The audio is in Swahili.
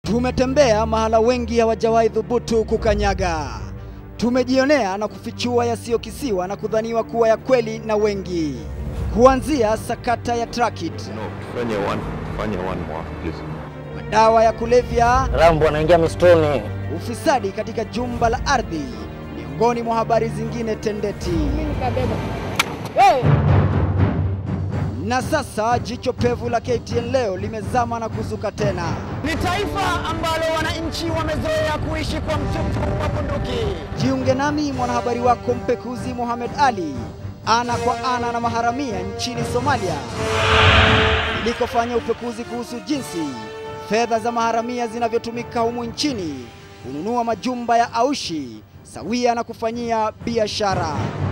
Tumetembea mahala wengi hawajawahi dhubutu kukanyaga. Tumejionea na kufichua yasiyokisiwa na kudhaniwa kuwa ya kweli na wengi, kuanzia sakata ya Trakit, No, fanya one, fanya one more, please. madawa ya kulevya, Rambo anaingia mistoni. ufisadi katika jumba la ardhi, miongoni mwa habari zingine tendeti. Na sasa jicho pevu la KTN leo limezama na kuzuka tena. Ni taifa ambalo wananchi wamezoea kuishi kwa mtutu wa bunduki. Jiunge nami mwanahabari wako mpekuzi Mohamed Ali ana kwa ana na maharamia nchini Somalia ilikofanya upekuzi kuhusu jinsi fedha za maharamia zinavyotumika humu nchini kununua majumba ya aushi sawia na kufanyia biashara.